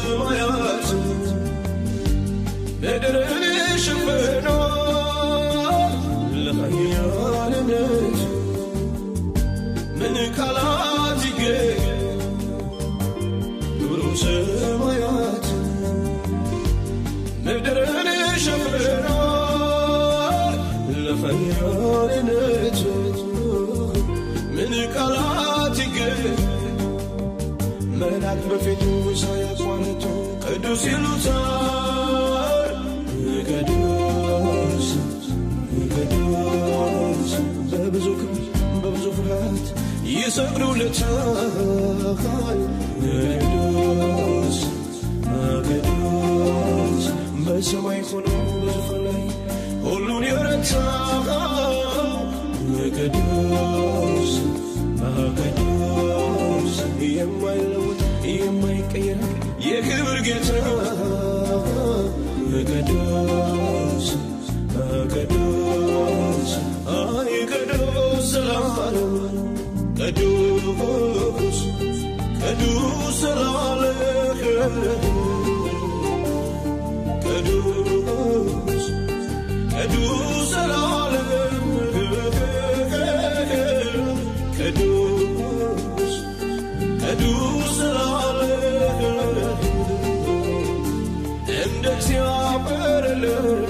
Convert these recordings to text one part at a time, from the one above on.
ሰማያት ምድርን ሸፍኖ ለኃያልነት ምን ቃላት ይገኝ ኑሮ ሰማያት ምድርን ሸፍኖ ለኃያልነት ምን ቃላት ይገኝ መላክ በፊቱ ሳያቋርጡ ቅዱስ ይሉታል ቅዱስ ቅዱስ በብዙ ክብር በብዙ ፍርሃት ይሰግዱለታል ቅዱስ ቅዱስ በሰማይ ሆኖ በዙፋን ላይ ሁሉን የረታ ቅዱስ ቅዱስ የማይለወጥ የማይቀየር የክብር ጌታ ቅዱስ ቅዱስ አይ ቅዱስ ዘላለም ቅዱስ ቅዱስ ዘላለም ቅዱስ ቅዱስ ዘላለም ቅዱስ ቅዱስ ዘላለም እንደ እግዚአብሔር የለም።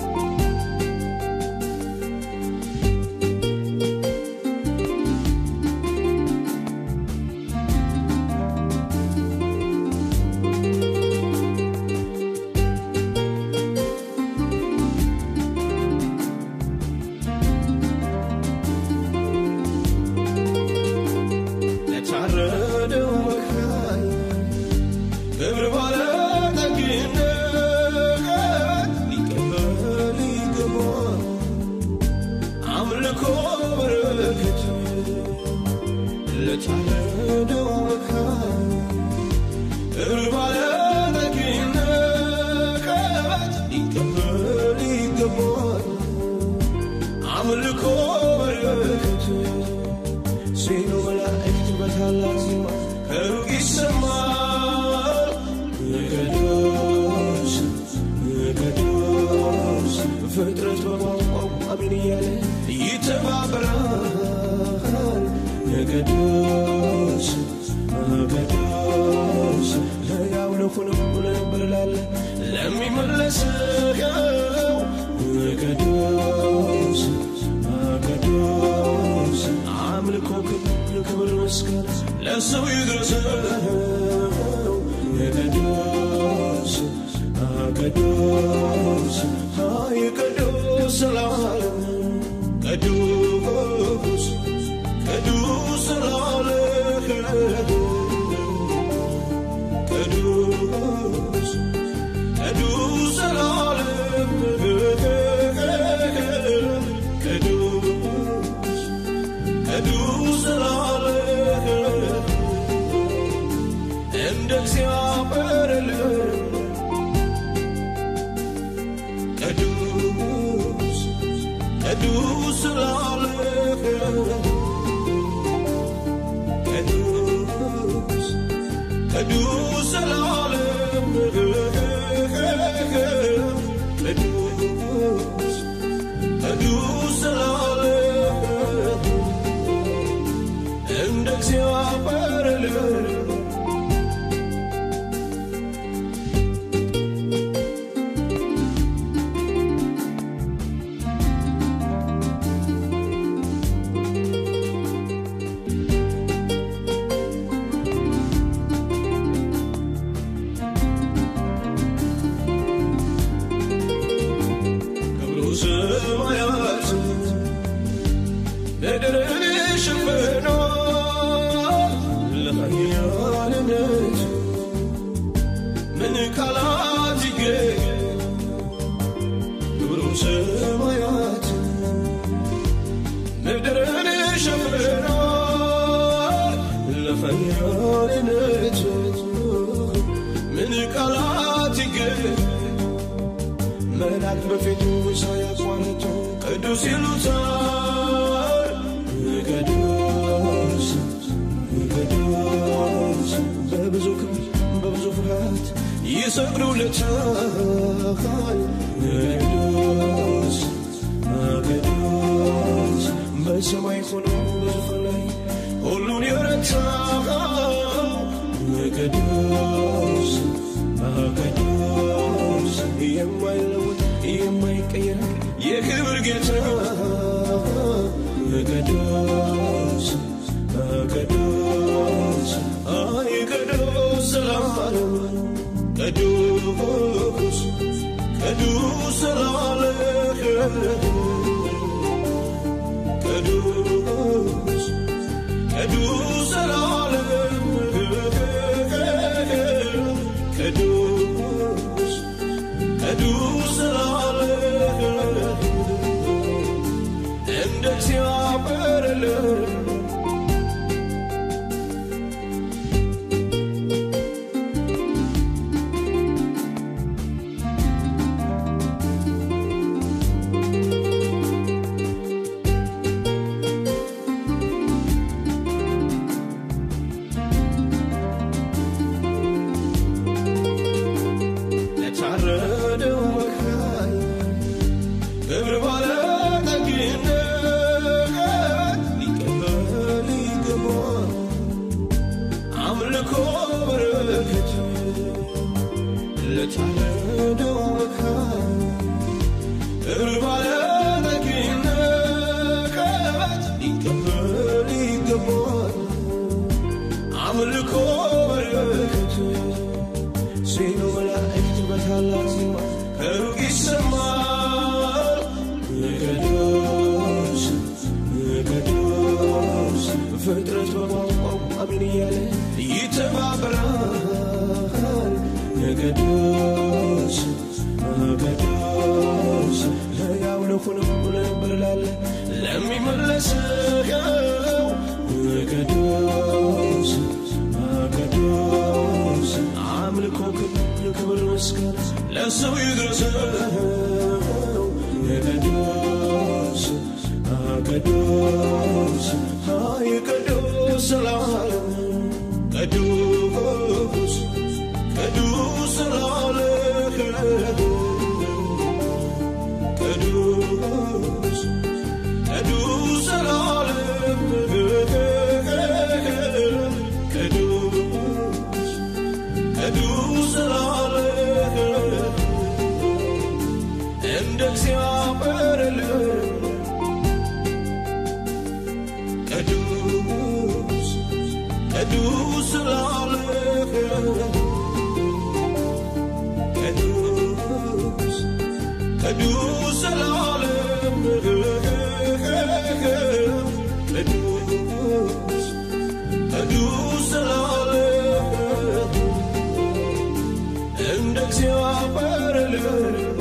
ለታረደው መካን ክብር ባለጠግነት ሊቀበል ይገባል አምልኮ በረከት ለታረደው መካን ክብር ባለጠግነት ሊቀበል ይገባል አምልኮ በረከት ሲሉ መላእክት በታላቅ ዜማ ከሩቅ ይሰማል። ቅዱስ ቅዱስ ፍጥረት በቋንቋው አሜን እያለ ይተባበራል። ቅዱስ ቅዱስ ሕያው ለሆነው ለነበር ላለ ለሚመለሰው ቅዱስ ቅዱስ አምልኮ ክብር ክብር ምስጋና ለሰው ይድረሰው ቅዱስ ቅዱስ አይ ቅዱስ ዘላለም ቅዱስ ቅዱስ ዘላለም ቅዱስ ቅዱስ ዘላለም ቅዱስ ቅዱስ ዘላለም እንደ እግዚአብሔር የለም። ቅዱስ ቅዱስ ዘላለም ቅዱስ ቅዱስ ዘላለም ቅዱስ ቅዱስ ዘላለም እንደ እግዚአብሔር የለም። ክብሩ ሰማያት ምድርን ሸፍኖ ለኃያልነት ምን ቃላት ይገኝ ክብሩ ሰማያት ምድርን ሸፍኖ ለኃያልነት ምን ቃላት ይገኝ መላክ በፊቱ ሳያቋርጡ ቅዱስ ይሉታል። ቅዱስ ቅዱስ በብዙ ክብር በብዙ ፍርሃት ፍጥረታት ይሰግዱለታል። ቅዱስ ቅዱስ በሰማይ ሆኖ በዙፋን ላይ ሁሉን የረታ ቅዱስ ቅዱስ የማይለወጥ የማይቀየር የክብር ጌታ ቅዱስ ቅዱስ አይ ቅዱስ ዘላለም ቅዱስ ቅዱስ ዘላለም ቅዱስ ቅዱስ ዘላለም ቅዱስ ቅዱስ ዘላለም እንደ እግዚአብሔር የለም። ለታረደው መካይ ክብር ባለጠግነት ሊቀበል ይገባል አምልኮ በረከት ለታረደው መካይ ክብር ባለጠግነት ሊቀበል ይገባል አምልኮ በረከት ሲሉ መላእክት በታላቅ ዜማ ከሩቅ ይሰማል። ቅዱስ ቅዱስ ፍጥረት በቋንቋው አሜን እያለ ይተባበራል። ቅዱስ ቅዱስ ሕያው ለሆነው ለነበር ላለ ለሚመለሰው ቅዱስ ቅዱስ አምልኮ ክብር ክብር ምስጋና ለሰው ይድረሰው ቅዱስ ቅዱስ አይ ቅዱስ ዘላለም ቅዱስ ቅዱስ ዘላለም ቅዱስ ቅዱስ ዘላለም ቅዱስ ቅዱስ ዘላለም እንደ እግዚአብሔር የለም። ቅዱስ ቅዱስ ዘላለም ቅዱስ ቅዱስ ዘላለም ቅዱስ ቅዱስ ዘላለም እንደ እግዚአብሔር የለም።